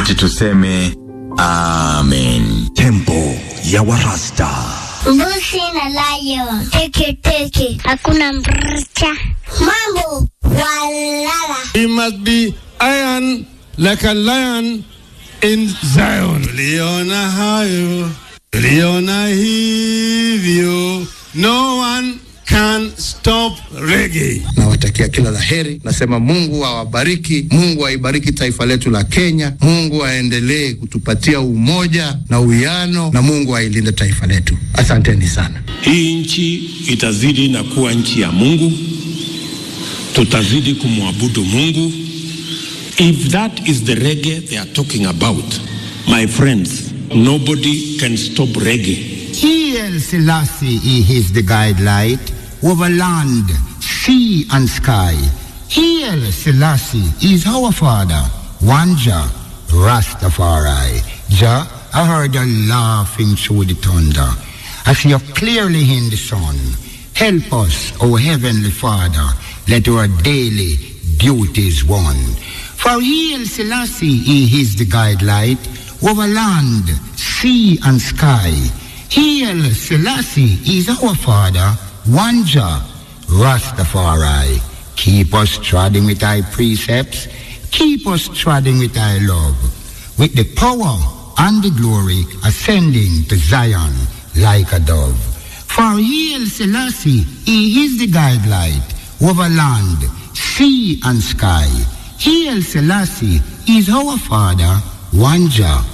wote tuseme amen. Tempo ya Warasta. Mbuzi na lion. Teke teke. Hakuna mrcha. Mambo walala. He must be iron like a lion in Zion. Tuliona hayo, tuliona hivyo. No one can stop reggae. Nawatakia kila la heri. Nasema Mungu awabariki, Mungu aibariki taifa letu la Kenya, Mungu aendelee kutupatia umoja na uwiano, na Mungu ailinde taifa letu. Asanteni sana. Hii nchi itazidi na kuwa nchi ya Mungu, tutazidi kumwabudu Mungu. If that is the reggae they are talking about, my friends, nobody can stop reggae. Hail Selassie, he is the guidelight over land, sea and sky. Hail Selassie is our father, one Jah, Rastafari. Jah, I heard you laughing through the thunder. I see you clearly in the sun. Help us, O Heavenly Father, let our daily duties won. For Hail Selassie, he is the guidelight over land, sea and sky. Hail Selassie is our father, one Jah, Rastafari. Keep us treading with thy precepts, keep us treading with thy love, with the power and the glory ascending to Zion like a dove. For Hail Selassie, he is the guidelight over land, sea and sky. Hail Selassie is our father, one Jah,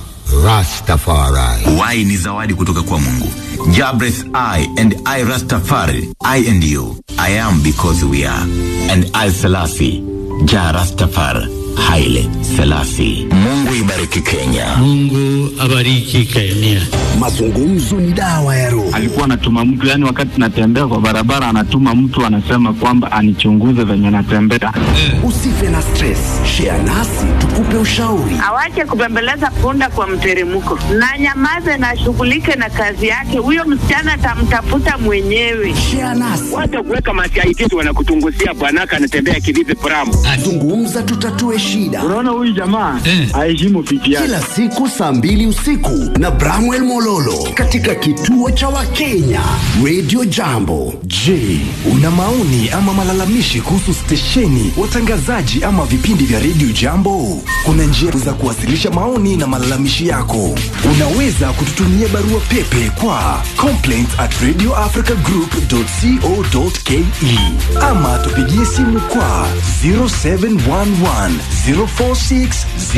Rastafari. Y ni zawadi kutoka kwa Mungu. Jabres I and I Rastafari, I and you. I am because we are. And I Selassie, Ja Rastafari, Haile Selassie. Mungu ibariki Kenya. Mungu abariki Kenya. Mazungumzo ni dawa ya roho. alikuwa anatuma mtu yani, wakati natembea kwa barabara, anatuma mtu anasema kwamba anichunguze venye natembea. Usife na stress. Share nasi tukupe ushauri. awache kubembeleza punda kwa mteremko na nyamaze na ashughulike na kazi yake. Huyo msichana atamtafuta mwenyewe. Share nasi. Wacha kuweka masiaitisi wanakutunguzia bwanaka anatembea kivipi pramu. Zungumza tutatue shida. Unaona huyu jamaa aheshimu pipi yake. Kila siku saa mbili usiku na Bramwell Mololo katika kituo cha Wakenya Radio Jambo. Je, una maoni ama malalamishi kuhusu stesheni, watangazaji ama vipindi vya redio Jambo? Kuna njia za kuwasilisha maoni na malalamishi yako. Unaweza kututumia barua pepe kwa complaints at radioafricagroup.co.ke ama tupigie simu kwa 0711 046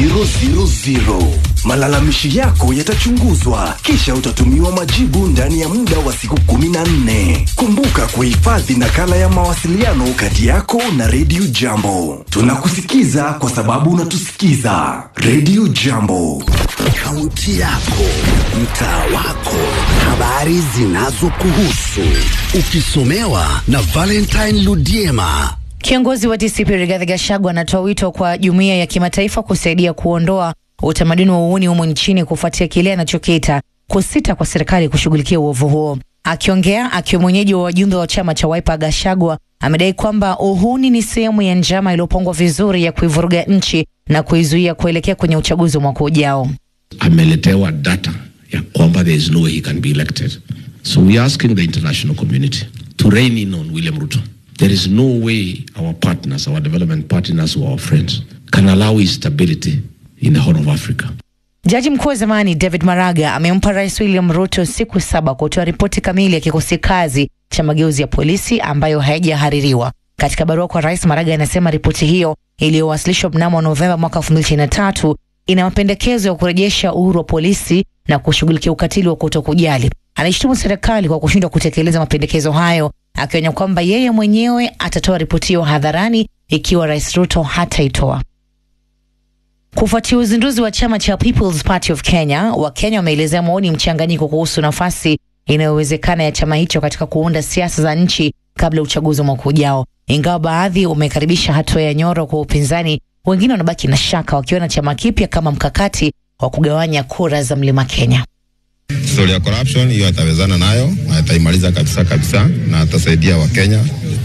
000. Malalamishi yako yatachunguzwa kisha utatumiwa majibu ndani ya muda wa siku 14. Kumbuka kuhifadhi nakala ya mawasiliano kati yako na Radio Jambo. Tunakusikiza kwa sababu unatusikiza. Radio Jambo. Kaunti yako, mtaa wako, habari zinazokuhusu, ukisomewa na Valentine Ludiema. Kiongozi wa DCP Rigathi Gachagua anatoa wito kwa jumuiya ya kimataifa kusaidia kuondoa utamaduni wa uuni humo nchini kufuatia kile anachokiita kusita kwa serikali kushughulikia uovu huo. Akiongea akiwa mwenyeji wa wajumbe wa chama cha Wiper, Gachagua amedai kwamba uhuni ni sehemu ya njama iliyopangwa vizuri ya kuivuruga nchi na kuizuia kuelekea kwenye uchaguzi wa mwaka ujao. ameletewa data ya kwamba there is no way he can be elected. So we are asking the international community to rein in on William Ruto. There is no way our partners, our development partners or our friends can allow instability in the Horn of Africa. Jaji mkuu wa zamani David Maraga amempa Rais William Ruto siku saba kutoa ripoti kamili ya kikosi kazi cha mageuzi ya polisi ambayo haijahaririwa. Katika barua kwa Rais, Maraga anasema ripoti hiyo iliyowasilishwa mnamo Novemba mwaka 2023 ina mapendekezo ya kurejesha uhuru wa polisi na kushughulikia ukatili wa kutokujali. Anaishtumu serikali kwa kushindwa kutekeleza mapendekezo hayo, akionya kwamba yeye mwenyewe atatoa ripoti hiyo hadharani ikiwa Rais Ruto hataitoa. Kufuatia uzinduzi wa chama cha People's Party of Kenya, Wakenya wameelezea maoni mchanganyiko kuhusu nafasi inayowezekana ya chama hicho katika kuunda siasa za nchi kabla ya uchaguzi wa mwaka ujao. Ingawa baadhi wamekaribisha hatua ya Nyoro kwa upinzani, wengine wanabaki na shaka, wakiona chama kipya kama mkakati wa kugawanya kura za mlima Kenya. Story ya corruption hiyo atawezana nayo, ataimaliza kabisa kabisa, na atasaidia Wakenya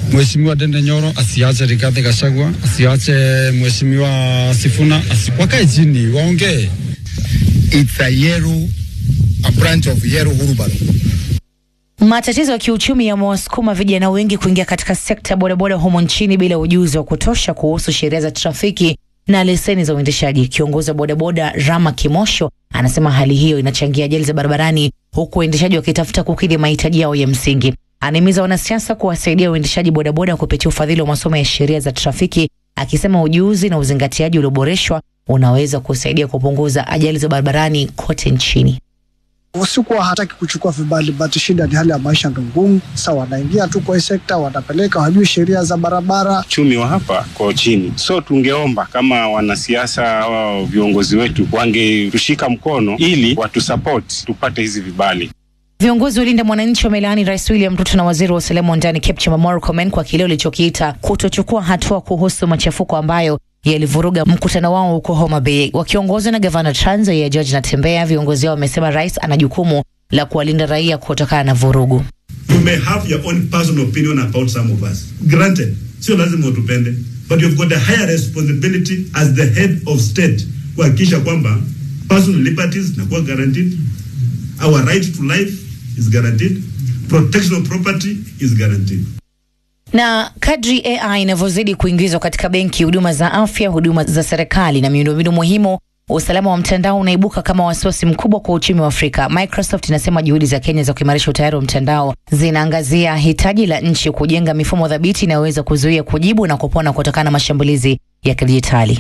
Mheshimiwa Dende Nyoro asiache Rigathi Gachagua, asiache Mheshimiwa Sifuna, asi, wakae chini waongee. It's a Yeru, a branch of Yeru Hurubaro. Matatizo ya kiuchumi yamewasukuma vijana wengi kuingia katika sekta ya bodaboda humo nchini bila ujuzi wa kutosha kuhusu sheria za trafiki na leseni za uendeshaji. Kiongozi wa bodaboda Rama Kimosho anasema hali hiyo inachangia ajali za barabarani, huku waendeshaji wakitafuta kukidhi mahitaji yao ya msingi. Anahimiza wanasiasa kuwasaidia uendeshaji bodaboda kupitia ufadhili wa masomo ya sheria za trafiki, akisema ujuzi na uzingatiaji ulioboreshwa unaweza kusaidia kupunguza ajali za barabarani kote nchini. Usikuwa hataki kuchukua vibali, but shida ni hali ya maisha ndo ngumu. Sasa wanaingia tu kwa hii sekta, wanapeleka, hawajui sheria za barabara. Uchumi wa hapa kwa chini, so tungeomba kama wanasiasa au viongozi wetu wangetushika mkono ili watusupport tupate hizi vibali. Viongozi wa Linda Mwananchi wamelaani Rais William Ruto na waziri wa usalama wa ndani Kipchumba Murkomen kwa kile walichokiita kutochukua hatua kuhusu machafuko ambayo yalivuruga mkutano wao huko Homa Bay. Wakiongozwa na gavana Trans Nzoia George Natembeya, viongozi hao wamesema rais ana jukumu la kuwalinda raia kutokana na vurugu. You may have your own personal opinion about some of us. Granted, sio lazima utupende, but you've got a higher responsibility as the head of state kuhakikisha kwamba personal liberties zinakuwa guaranteed, our right to life is guaranteed, protection of property is guaranteed. Na kadri AI inavyozidi kuingizwa katika benki, huduma za afya, huduma za serikali na miundombinu muhimu, usalama wa mtandao unaibuka kama wasiwasi mkubwa kwa uchumi wa Afrika. Microsoft inasema juhudi za Kenya za kuimarisha utayari wa mtandao zinaangazia hitaji la nchi kujenga mifumo thabiti inayoweza kuzuia, kujibu na kupona kutokana na mashambulizi ya kidijitali.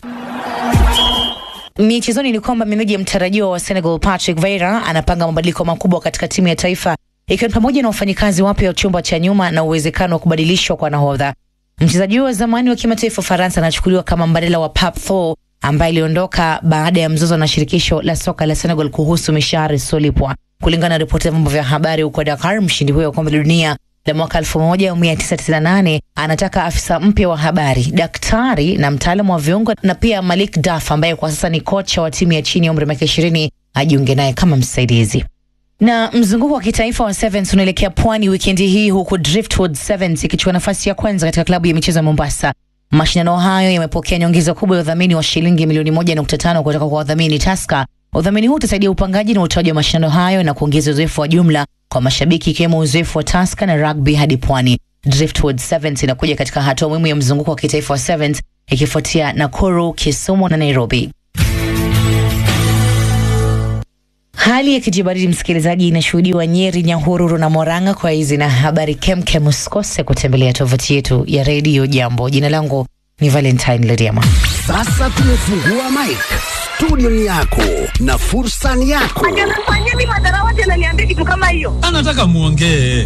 Michezoni ni kwamba meneja mtarajiwa wa Senegal Patrick Vieira anapanga mabadiliko makubwa katika timu ya taifa ikiwa ni pamoja na wafanyikazi wapya wa chumba cha nyuma na uwezekano wa kubadilishwa kwa nahodha. Mchezaji huyo wa zamani wa kimataifa Ufaransa anachukuliwa kama mbadala wa Pape Thiaw ambaye aliondoka baada ya mzozo na shirikisho la soka la Senegal kuhusu mishahara isiyolipwa. Kulingana na ripoti ya vyombo vya habari huko Dakar, mshindi huyo wa kombe la dunia la mwaka 1998 anataka afisa mpya wa habari, daktari na mtaalamu wa viungo, na pia Malik Daf ambaye kwa sasa ni kocha wa timu ya chini ya umri wa miaka 20 ajiunge naye kama msaidizi na mzunguko wa kitaifa wa Sevens unaelekea pwani wikendi hii huku Driftwood Sevens ikichukua nafasi ya kwanza katika klabu ya michezo ya Mombasa. Mashindano hayo yamepokea nyongeza kubwa ya udhamini wa shilingi milioni moja nukta tano kutoka kwa wadhamini Taska. Udhamini huu utasaidia upangaji na utoaji wa mashindano hayo na kuongeza uzoefu wa jumla kwa mashabiki ikiwemo uzoefu wa Taska na rugby hadi pwani. Driftwood Sevens inakuja katika hatua muhimu ya mzunguko wa kitaifa wa Sevens ikifuatia Nakuru, Kisumu na Nairobi. Hali ya kijibaridi msikilizaji, inashuhudiwa Nyeri, Nyahururu na Moranga. Kwa hizi na habari kemkem, usikose kutembelea tovuti yetu ya redio Jambo. Jina langu ni Valentine Lediama. Sasa tumefungua mic, studio ni yako na fursa ni yako. Anafanyia mimi madharawati ananiambia kitu kama hiyo. Anataka muongee